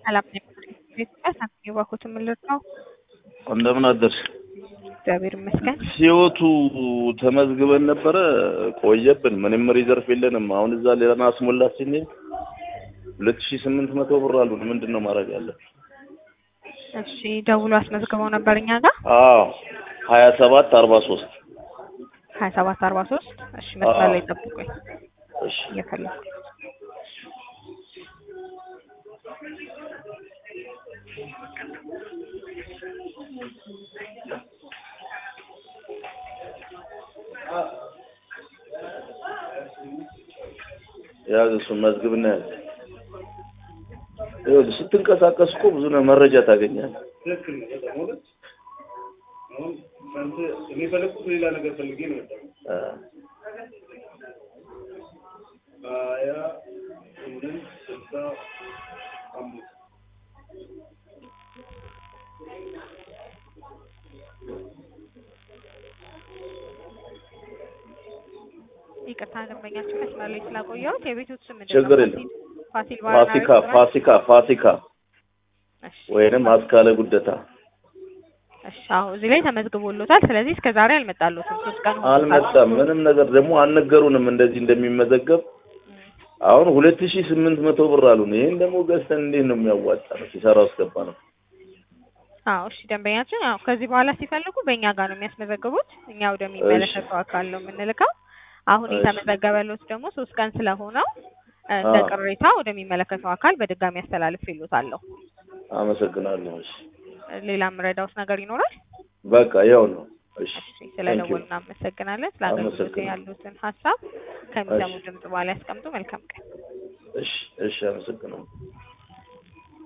ሰላም ኢትዮጵያ ሳንቲም ባንኮት የምልህ ነው። እንደምን አደርሽ? እግዚአብሔር ይመስገን። ሲወቱ ተመዝግበን ነበረ ቆየብን። ምንም ሪዘርፍ የለንም። አሁን እዛ ሌላ አስሞላት ስንል ሁለት ሺህ ስምንት መቶ ብር አሉን። ምንድን ነው ማድረግ ያለን? እሺ ደውሎ አስመዝግበው ነበር እኛ ጋር አዎ ሀያ ሰባት አርባ ሶስት ሀያ ሰባት አርባ ሶስት እሺ መስመር ላይ ጠብቁኝ እሺ እየፈለኩ ያዝ እሱን መዝግብና ያዝ። ይኸውልህ ስትንቀሳቀስ እኮ ብዙ ነው መረጃ ታገኛለህ። ትክክል ነው። በጣም እውነት አሁን አንተ እኔ ፈለግኩት ሌላ ነገር ፈልጌ ነው የመጣሁት። አ፣ ሀያ ስምንት ስልሳ አምስት ይቅርታ ደንበኛችን መስመር ላይ ስላቆየሁት የቤቶት ስም ምንድን ነው? ችግር የለም። ፋሲል ባርና ፋሲካ ሬስቶራንት? ፋሲካ ፋሲካ እሺ ወይንም አስካለ ጉደታ እሺ አዎ እዚህ ላይ ተመዝግቦሎታል። ስለዚህ እስከ ዛሬ አልመጣሎትም። ሶስት ቀን ሆኖታል። አልመጣም። ምንም ነገር ደግሞ አልነገሩንም እንደዚህ እንደሚመዘገብ። አሁን ሁለት ሺህ ስምንት መቶ ብር አሉን። ይሄን ደግሞ ገዝተን እንዴት ነው የሚያዋጣ ነው? ሲሰራ አስገባ ነው። አዎ እሺ ደንበኛችን ያው ከዚህ በኋላ ሲፈልጉ በእኛ ጋር ነው የሚያስመዘግቡት። እኛ ወደሚመለከተው አካል ነው የምንልከው። አሁን እሺ። የተመዘገበሎት ደግሞ ሶስት ቀን ስለሆነው እ፣ እንደ አዎ። ቅሬታ ወደሚመለከተው አካል በድጋሚ ያስተላልፍ ይሉታለሁ። አመሰግናለሁ። እሺ ሌላ የምረዳውት ነገር ይኖራል? በቃ ያው ነው። እሺ እሺ ስለ ደወል እናመሰግናለን። ስለ አገልግሎት አመሰግናለሁ። ያሉትን ሀሳብ ከሚሰሙ እሺ። ድምጽ በኋላ ያስቀምጡ። መልካም ቀን። እሺ እሺ አመሰግናለሁ።